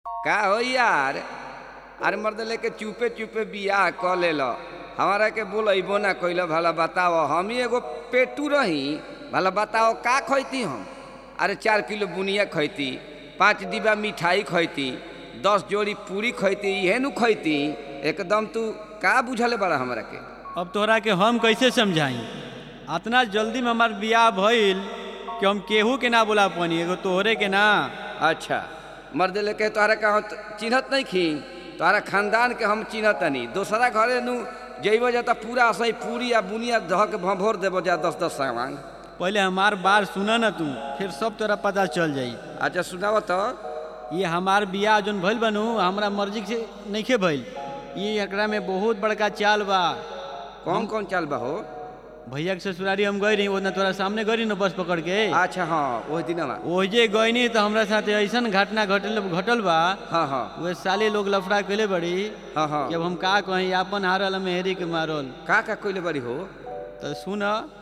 का हो यार अरे मर्द लेके चुपे चुपे बियाह क लेल हमारा के बोलैबो ना कैल भला बताओ हम ही एगो पेटू रही भला बताओ का खैती हम अरे चार किलो बुनिया खैती पाँच डिब्बा मिठाई खैती दस जोड़ी पूरी खैती इहे नु खैती एकदम तू का बुझले बड़ा हमरा के अब तोहरा के हम कैसे समझाई अतना जल्दी में हमार बियाह भइल कि हम केहू के ना बोला पानी एगो तोहरे के ना अच्छा मर्द लेके तोहरा का हम चिन्हत नहीं खी तोहरा खानदान के हम चिन्हत नहीं दूसरा घरे नु जइबो जा त पूरा असई पूरी या बुनिया धह के भभोर देबो जा दस दस सामान पहले हमार बात सुना ना तू फिर सब तोरा पता चल जाई अच्छा सुनाओ तो ये हमार बियाह जोन भइल बनू हमरा मर्जी से नइखे भइल ये एकरा में बहुत बड़का चाल बा कौन कौन चाल बा हो भैया के ससुरारी हम गई रही ओतना तोरा सामने गई न बस पकड़ के अच्छा हाँ वही दिनवा ओजे गईनी तो हमरा साथे ऐसन घटना घटल घटल बा हाँ हाँ वे साले लोग लफड़ा कैले बड़ी हाँ हाँ कि अब हम का कहीं आपन हारल मेहरी के मारल का का कोइले बड़ी हो तो सुन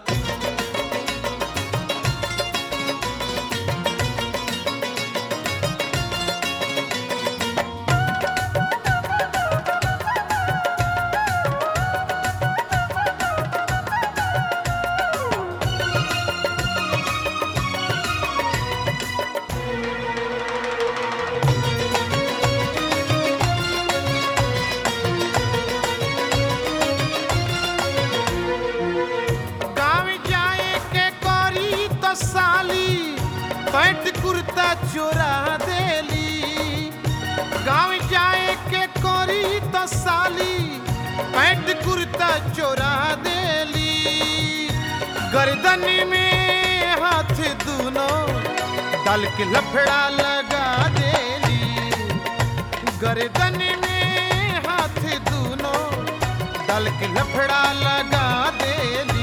गाँव जाए के करी तो साली पैंट कुर्ता चोरा देली गाँव जाए के करी तो साली पैंट कुर्ता चोरा देली गर्दन में हाथ दोनों डाल के लफड़ा लगा देली गर्दन में हाथ दोनों डाल के लफड़ा लगा देली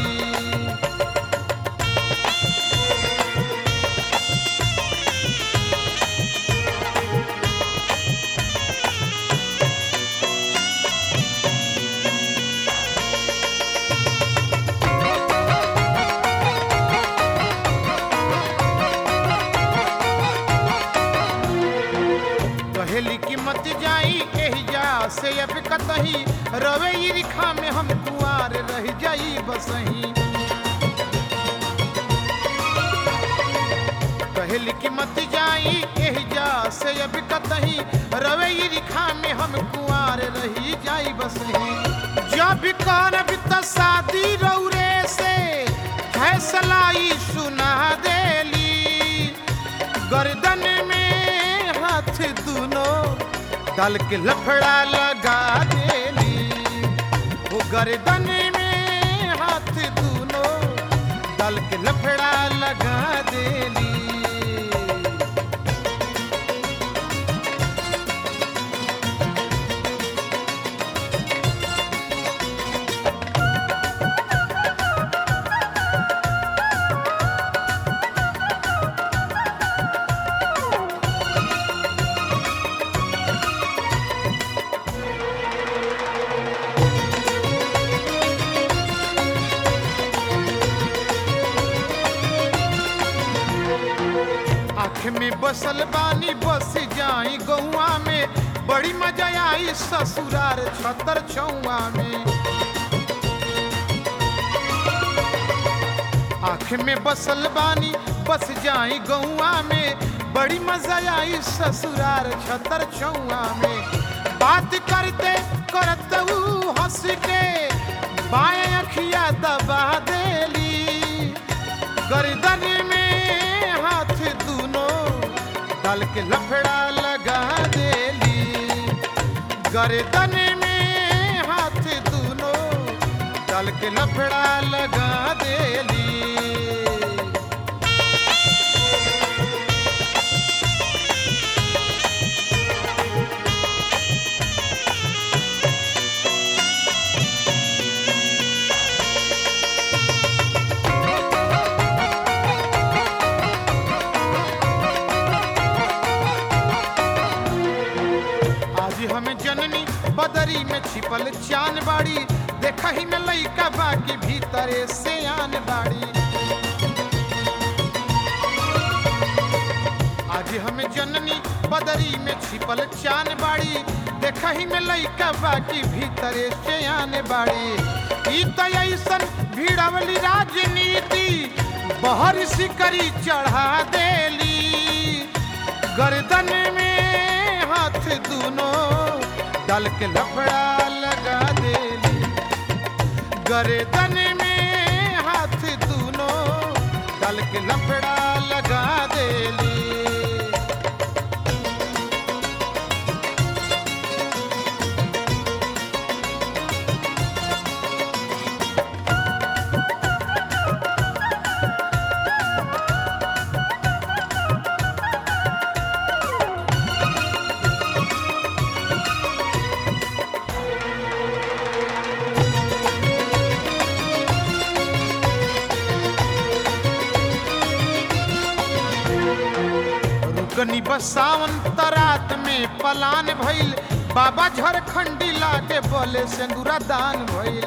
कहेली की मत जाई एहिजा से अब कतही रवे ई रिखा में हम कुआर रह जाई बसही कहेली की मत जाई एहिजा से अब कतही रवे ई रिखा में हम कुआर रही जाई बसही जब करब त शादी रौरे से फैसला ई सुना देली गर्दन में हाथ दोनों डाल के लफड़ा लगा देली वो गर्दन में हाथ दोनों डाल के लफड़ा लगा देली आँख में बसल बानी बस जाई गौआ में बड़ी मजा आई ससुरार छतर छौआ में आँख में बसल बानी बस जाई गौआ में बड़ी मजा आई ससुरार छतर छौआ में बात करते करते ऊ हंस के बाएं अखिया दबा देली गर्दन में हाथ दोनों डाल के लफड़ा लगा देली गर्दन में हाथ दोनों डाल के लफड़ा लगा देली आज हमें जननी बदरी में छिपल चान बाड़ी देखा ही में लइका बाकी भीतरे से आन बाड़ी आज हम जननी बदरी में छिपल चान बाड़ी देखही में लइका बाकी भीतरे से आने बाड़ी ई त ऐसन भिड़वली राजनीति बहर सिकरी चढ़ा देली गर्दन में हाथ दूनो डाल के लफड़ा लगा देली गर्दन में हाथ दूनो डाल के लफड़ा लगा देली रुकनी बसावन तरात में पलान भइल बाबा झरखंडी लागे बोले सिंदूरा दान भइल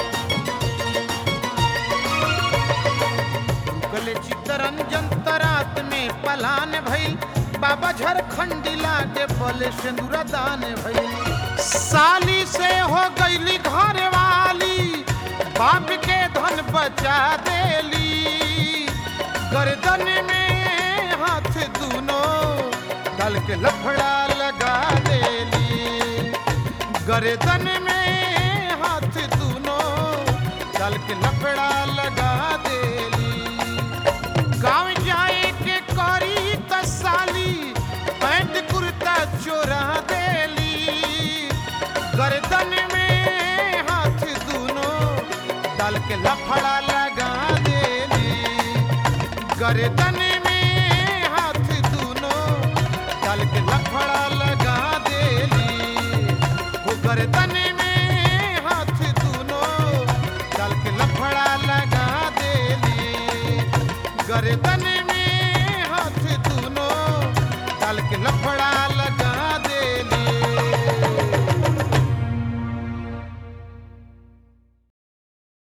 रुकले चित्तरंजन तरात में पलान भइल बाबा झरखंडी लागे बोले सिंदूरा दान भइल साली से हो गईली घर वाली बाप के धन बचा देली गर्दन में हाथ दूनो डाल के लफड़ा लगा देली गर्दन में हाथ दूनो डाल के लफड़ा लगा देली गांव जाए के करी तसाली पैंट कुर्ता चोरा देली गर्दन में हाथ दूनो डाल के लफड़ा लगा देली गर्दन में हाथ दूनो डाल के लफड़ा लगा देली वो गर्दन में हाथ दूनो डाल के लफड़ा लगा देली गर्दन